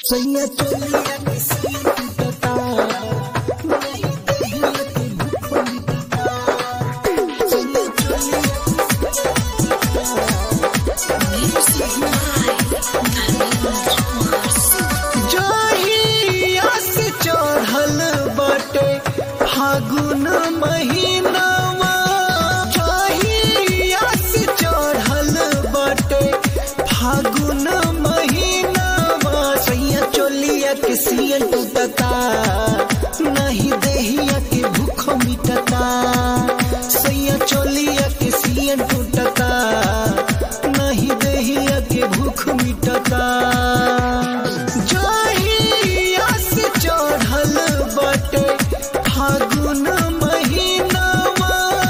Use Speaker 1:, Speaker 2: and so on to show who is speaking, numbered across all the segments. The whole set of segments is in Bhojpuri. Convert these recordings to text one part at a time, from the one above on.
Speaker 1: सैया चोलिया के सिया टूटता नहीं देहिया के भूख मिटता सैया चोलिया जहिया से चढ़ल बाटे फागुन महीनावा जहिया से चढ़ल बाटे फागुन महीनावा सैया चोलिया के सिया टूटता नहीं देहिया के भूख मिटता सैया चोलिया के सिया टूटता नहीं देहिया के भूख मिटता जहिया से चढ़ल बाटे फागुन महीनावा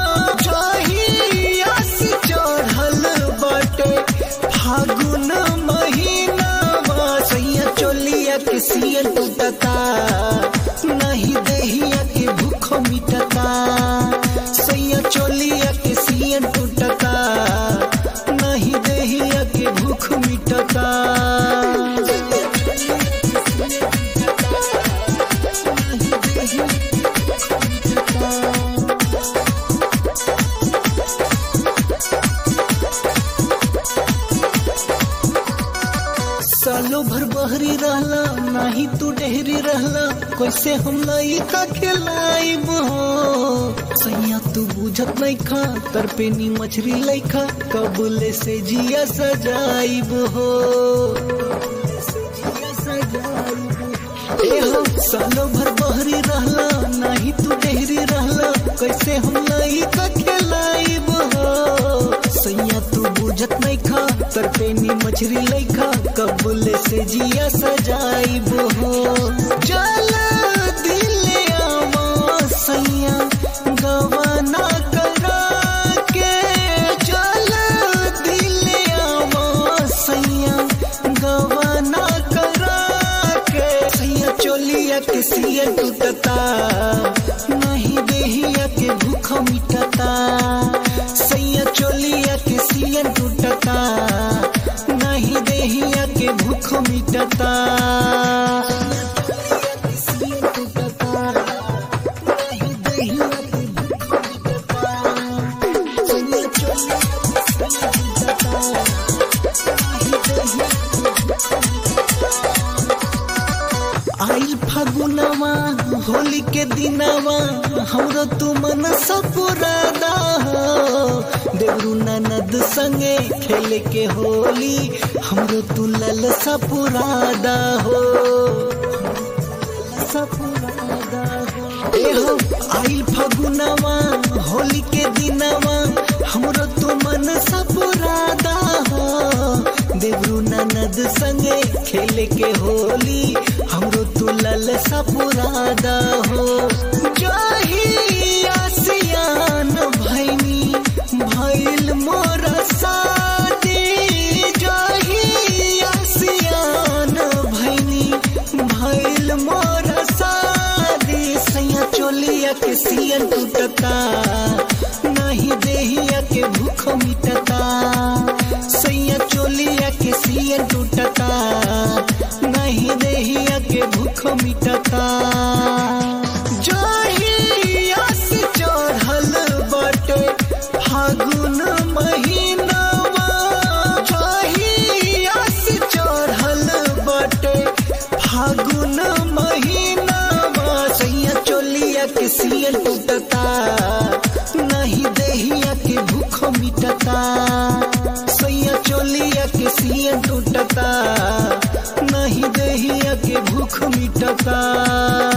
Speaker 1: जहिया से चढ़ल बाटे फागुन महीनावा सैया चोलिया के सिया टूटता नहीं देहिया के भूख मिटता सैया चोलिया के सिया टूटता नहीं देहिया के भूख मिटता सालो भर बहरी रहला नाही तू डेहरी रहला कैसे हम लइका खेलाइब हो सैया तू बुझत नहीं खा तर पे नी मछरी लइखा कबूले से जिया सजाइब हो ए हो सालो भर बहरी रहला नाही तू डेहरी रहला कैसे हम लइका खेलाइब हो सैया तू बुझत नहीं खा तर पे नी मछरी लइखा कबूले से जिया सजाइब हो चल दिले आवा सैया गवाना करा के चल दिले आवा सैया गवाना करा के सैया चोलिया के सिया टूटता नहीं देहिया के भूख मिटता सैया चोलिया के सिया टूटता नहीं देहिया के भूख मिटता आइल फागुनवा होली के दिनवा हमरो तू मन सपुरादा हो देवरू ननद संगे खेले के होली हमरो तू लल सपुरादा हो सपुरादा हो ए हो आइल फागुनवा होली के दिनवा हमरो तू मन सपुरादा हो देवरू ननद संगे खेले के होली हमरो तू लल सपुरादा हो जहिया सियान भैनी भैल मोर सादी जहिया सियान भैनी भैल मोर सादी सैया चोलिया के सियन टूटता नहीं देहिया के भूख मिटता सैया चोलिया के सियन टूटता नहीं देहिया के भूख मिटता जहिया से चढ़ल बाटे फागुन महीनावा जहिया से चढ़ल बाटे फागुन महीनावा सैया चोलिया के सियन टूटता नहीं देहिया के भूख मिटता सैया चोलिया के सियन टूटता नहीं देहिया के भूख मिटता